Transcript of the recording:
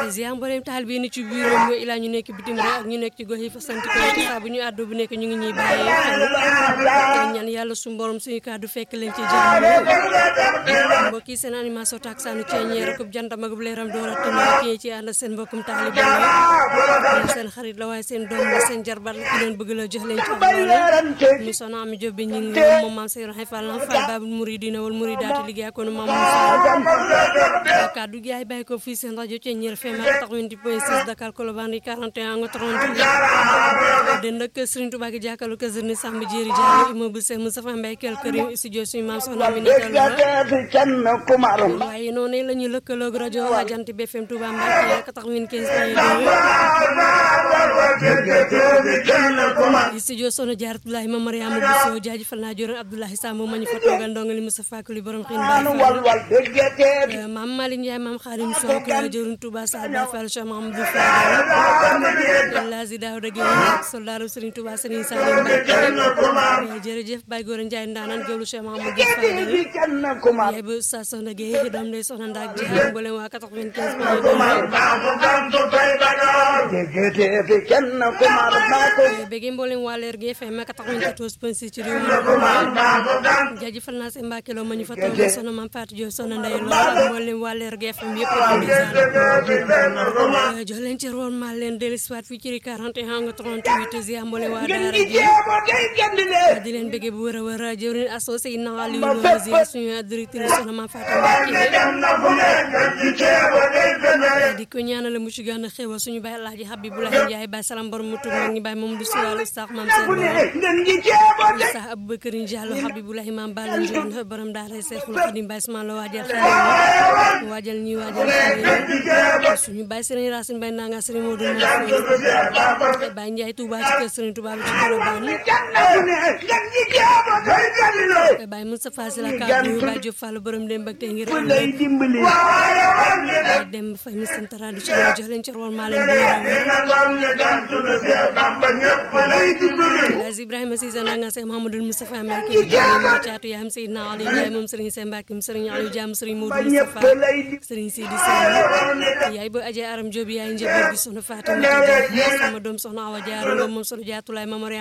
ziar mboolem taal bi ni ci biir réew mi ilaa ñu nekk bitim réew ak ñu nekk ci gox yi fa sant ko saa bu ñu àddu bu nekk ñu ngi ñuy bàyyee xel ñaan yàlla suñu borom suñu kàddu fekk leen ci jàmm mbokk yi seen animation tak saanu ceeñeer ak jantam ak leeram doora tënk kii ci ànd seen mbokkum taalibe seen xarit la waaye seen doom la seen jarbat la ki leen bëgg la jox leen ci am mi sona am job bi ñu ngi moom maam sey raxay fall fall babul muridina wal muridaati liggéey ak maam Moussa kàddu gi ay bàyyi ko fii seen rajo ceeñeer FM 88.6 Dakar Colobane 41 nga 30 den nag Serigne Touba gi jàkkaarloo kër Serigne Samba Jéeri Jaara immeuble Cheikh Moustapha Mbaye kel kërim studio suñu maam soxna mi waaye noonu la ñu lëkkaloog rajo Jant bi FM Touba Mbacké 95 studio sono jaar Abdoulaye ma Mariama Bousso jaajëfal naa joron Abdoulaye Samb ma ñu fa toogal ndongali Moustapha Kuli borom xiin Baye maam Malick Ndiaye maam Xaadim Sow ko jërun Touba Sall Baye Fall Cheikh Mahamadou Fall Lazi Daouda Gueye soldaaru Serigne Touba Serigne Salim Mbacké jërëjëf Baye Gora Ndiaye ndaanan géwlu Cheikh Mahamadou Fall yaay ba sa soxna Gueye doom day soxna Ndak Diagne mboolem waa 95 bëgg mboolem waa leer gi FM 94.6 ci réew mi jaajëfal naa seen Mbàkke loo ma ñu fa toog soxna Mame Fatou Diop soxna Ndeye Lo ak mboolem waa leer gi FM yëpp jox leen ci roon maa leen dellusiwaat fii ci 41 nga 38 ziar mboolem waa daara ji di leen bëgg bu wër a wër jëwriñ associé na Aliou Lo ziar suñu directrice soxna Mame Fatou Mbacke di ko ñaanal mu ci gën a xéwal suñu baay Alaaji Habibulahi Njaay baay salam borom mu tur mag ñi baay moom du siwaal sax maam seen sax Abubakar Njaalo Habibulahi maam Balla Njoon borom daara Seexul Xadim baay Ismaan la waajal xale waajal ñi waajal xale suñu baay Sëriñ Racine baay nanga Sëriñ Modou Mbaye baay Njaay Touba ci kër Sëriñ Touba bi ci Colobane baay Moustapha Sy la kaddu baay Diop Fall borom dem bak tey ngir baay dem fay mi sant tradition jox leen ci roon maa leen di Ibrahima Cissé na nga Seex Mahamadou Moustapha Mbacké mo caatu yaam Seydina Ali Ndiaye moom Serigne Sène Mbacké Serigne Aliou Diam Serigne Modou Moustapha Serigne Sidi Sène yaay bo aje aram Diop yaay njaboot gi soxna Fatima sama doom soxna Awa Diarra moom soxna Jaatulaay Mamar